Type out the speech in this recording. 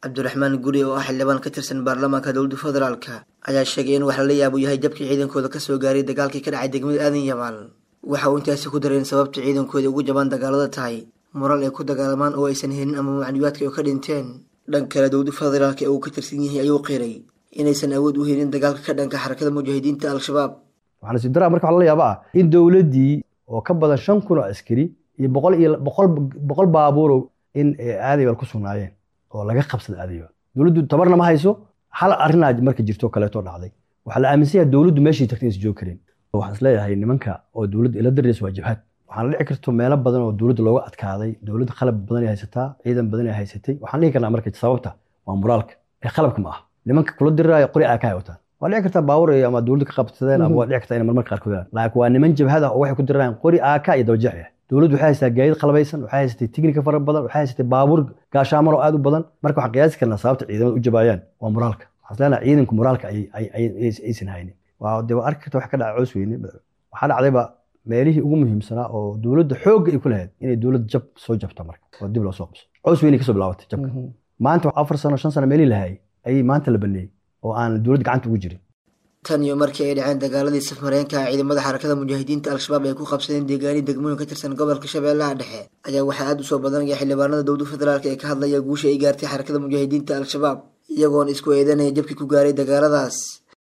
cabdiraxmaan guri oo ah xildhibaan ka tirsan baarlamaanka dowladda federaalka ayaa sheegay in wax lala yaabo yahay jabkii ciidankooda kasoo gaaray dagaalkii ka dhacay degmada aadan yabaal waxa uu intaasi ku daray in sababta ciidankooda ugu jabaan dagaalada tahay mural ay ku dagaalamaan oo aysan helin ama macluumaadka ay ka dhinteen dhan kale dowladda federaalka ee uu ka tirsan yahay ayuu qiray inaysan awood u helin dagaalka ka dhanka xarakada mujaahidiinta al-shabaab waxaana si daraa marka waxa la yaaba ah in dowladdii oo ka badan shan kun oo askari iyo boqol iyo boqol boqol baabuurow in aadaybal ku sugnaayeen oo laga qabsada aadaybal dowladdu tabarna ma hayso hal arrinaa marka jirto kaleeto dhacday waxaa la aaminsan yahay dowladdu meeshii tagtay inaysan joogi karin waxaan isleeyahay nimanka oo dowladda ila daraysa waa jabhad waxaana dhici karto meelo badan oo dowladda looga adkaaday dowladda qalab badan ay haysataa ciidan badan ay haysatay waxaan dhihi karnaa marka sababta waa muraalka ee qalabka ma aha nimanka kula diriraayo qori aa ka haywataan waa dhici kartaa baawur ama dowladda ka qabsadeen ama waa dhici kartaa inay marmarka qaarkood laakiin waa niman jabhad ah oo waxay ku dirirayaan qori aaka iyo dabajeex ah dowladdu waxay haysataa gaadiid qalbaysan waxay haysatay tignika fara badan waxay haysatay baabuur gaashaamar oo aad u badan marka waxaan qiyaasi karnaa sababta ciidamada u jabaayaan waa muraalka waxaan leenahay ciidanku muraalka aysan haynin waa dee waa arki karta wax ka dhaca coos weyne waxaa dhacdayba meelihii ugu muhiimsanaa oo dowladda xoogga ay ku lahayd inay dowladda jab soo jabto marka oo dib loo soo qabso coos weyne kasoo bilaabatay jabka maanta afar sano shan sano meelihii lahayay ayay maanta la baneeyey oo aan dowladda gacanta ugu jirin tan iyo markii ay dhaceen dagaaladii safmareenka ciidamada xarakada mujaahidiinta al-shabaab ay ku qabsadeen deegaani degmooyin ka tirsan gobolka shabeellaha dhexe ayaa waxaa aada u soo badanaya xildhibaanada dowladda federaalk ee ka hadlaya guusha ay gaartay xarakada mujaahidiinta al-shabaab iyagoona isku eedanaya jabkii ku gaaray dagaaladaas